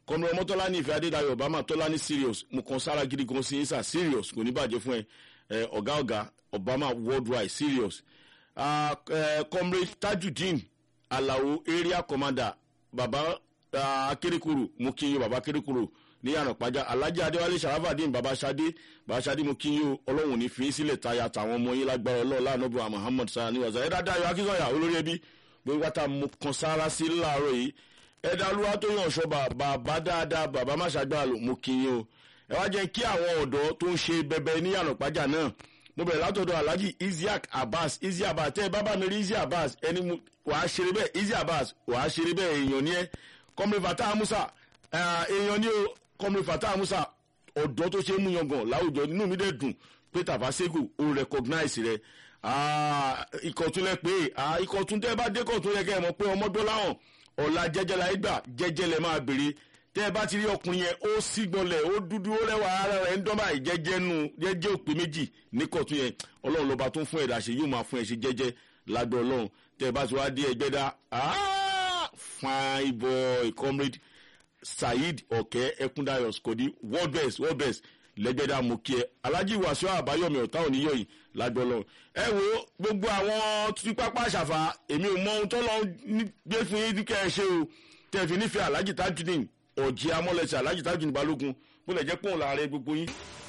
kọ́mọ̀rọ̀ mọ́tọ́lá ní ìfẹ́ adédayọ̀ obama tọ́lá ní serious mo kàn sára gidi gan sí sà serious kò ní bàjẹ́ fún ẹ ọ̀gá ọ̀gá obama worldwide serious comrade tajudeen alao area commander baba akérékòrò mo kí yín baba akérékòrò ní yàrá pàjá alhaji adéwálé sharafadin baba sade baba sade mo kí yín o ọlọ́run ní fi sílẹ̀ tayà tàwọn ọmọ yín lágbára ọlọ́run lánàbọ̀ muhammad sani wàzà ẹ̀dá dayo akínsọ̀yà olórí ẹbí gbogbo wata mo kàn sára sí láàárọ̀ yìí ẹ̀dá olúwa tó yàn ọ̀ṣọ́ bàbá dáadáa bàbá má ṣàgbà lò mo kí yín o ẹ wá jẹ́ kí àwọn ọ̀dọ́ tó ń ṣe bẹbẹ ní yàrá pàjá náà mo bẹ̀rẹ̀ látọ̀dọ̀ alhaji isiaq abbas isiaq abbas tẹ́ ẹ bá bá mi rí isiaq abbas ẹni wàá ṣeré bẹ́ẹ̀ isiaq abbas wàá ṣeré bẹ́ẹ̀ èèyàn ni ẹ kọ́mìrì fatah musa èèyàn ni o kọ́mìrì fatah musa ọ̀dọ́ tó ṣe é mú yangàn láwùjọ nínú mi dẹ̀ dùn pé tàfàṣẹ́gù ó recognize rẹ ìkọ̀túnlẹ̀ pé ìkọ̀tún tẹ́ ẹ bá dé kọ̀tún yẹ kẹ́ ẹ mọ̀ pé ọmọdé láwọn ọ̀la jẹ́jẹ́ la gbà jẹ́jẹ́ lẹ máa béèrè tẹ́ ẹ bá ti rí ọkùnrin yẹn ó sígbọnlẹ̀ ó dúdú ó rẹwà ara rẹ̀ ń dán báyìí jẹ́jẹ́ nu jẹ́jẹ́ òpè méjì ní kọ̀tún yẹn ọlọ́run lọ́ba tó ń fún ẹ̀dá ṣe yóò máa fún ẹ̀ ṣe jẹ́jẹ́ lágbọ́ ọlọ́run tẹ́ ẹ bá ti wá dé ẹgbẹ́ dá fine boy comrade saheed ọ̀kẹ́ ẹkúndayọ̀ skodi world best world best lẹ́gbẹ́dá mo kí ẹ alhaji wàsíù àbáyọ̀mí ọ̀tá òníyọ̀ yìí lágbọ́ ọlọ́run ẹ wo gbogbo àwọn tí pápá àṣàfà èmi ò mọ ohun tó lọ gbé fún yín kẹ́ ẹ ṣe o tẹ́ ẹ fi nífẹ̀ẹ́ alhaji tajudeen ọ̀jẹ̀ amọ́lẹ̀sẹ̀ alhaji tajudeen balógun bó lẹ̀ jẹ́ pọ́n láàrin gbogbo yín